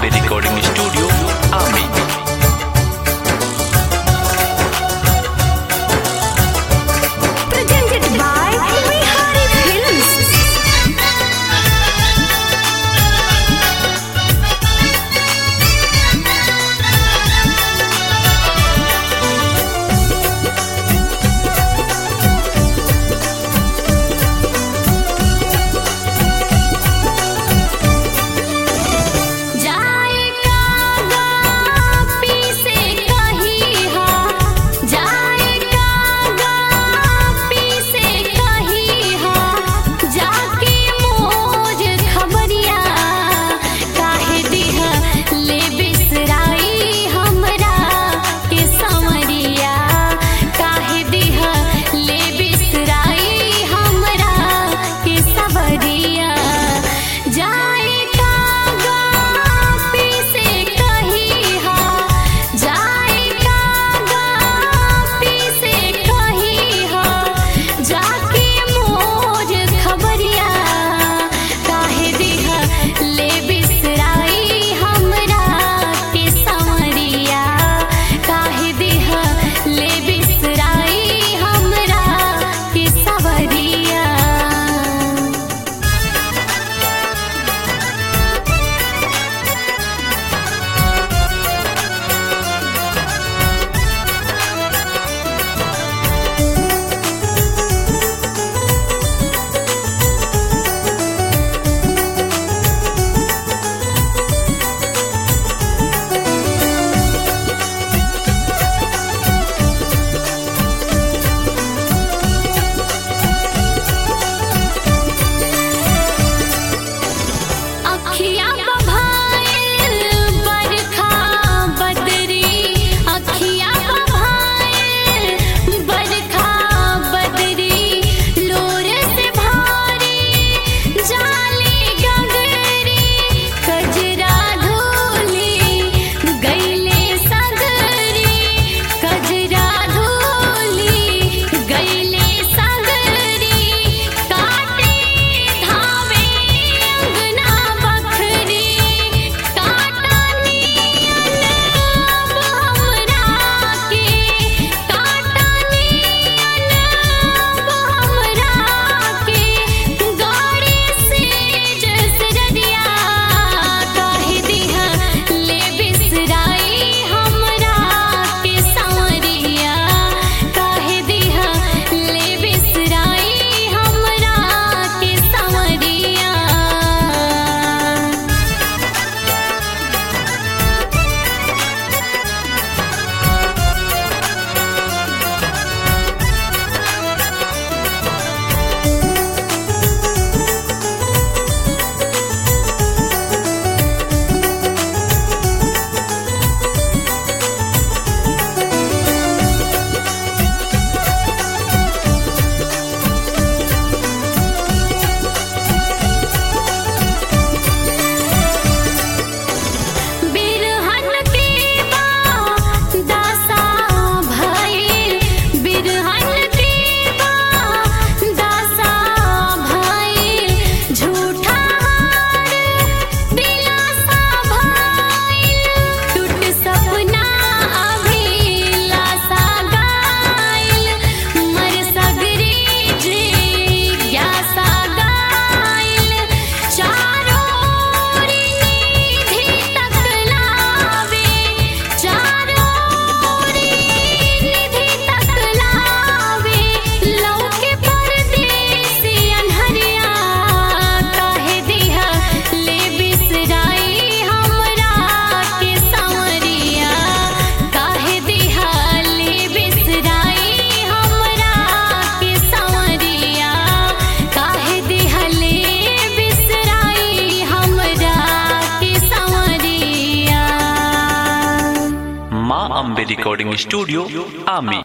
Ambe Recording Studio, Ami. Presented by Bihari Films. जाए कागा पीसे कहीं हा जाए कागा पीसे कहीं हा जाके मोज खबरिया काहे दिह ले बिसराई हमरा के समरिया काहे दिह ले बिसराई हमरा के सबरिया जाए कागा पीसे कहीं हा जाए कागा पीसे कहीं हा जाके मोज खबरिया काहे दिह ले बिसराई हमरा के समरिया काहे दिह ले बिसराई हमरा के सबरिया अखियाँ बभाइल बरखा बदरी अखियाँ बभाइल बरखा बदरी लोर से भारी जाली गगरी कजरा धोली गईले सगरी कजरा धोली गईले सगरी काटे धावे अंगना बखरी काटा नियन अब हमरा के काटा नियन अब हमरा के गाड़ी से जसरदिया काहे दिह ले बिसराई हमरा के सांवरिया काहे दिह ले बिसराई हमरा के सांवरिया बिरहन के बा दासा भइल बिरहन के बा दासा भइल झूठा हार दिलासा भइल टूट सपना अभिलाषा गाइल मर सगरी जे ग्यासा गाइल चारों ओरी निधि तक लावे चारों ओरी निधि तक लावे लौके परदेसी अनहरिया काहे दिह ले बिसराई हमरा के सांवरिया काहे दिह ले बिसराई हमरा के सांवरिया काहे दिह ले बिसराई हमरा के सांवरिया Ma Ambe Recording Studio, Ami.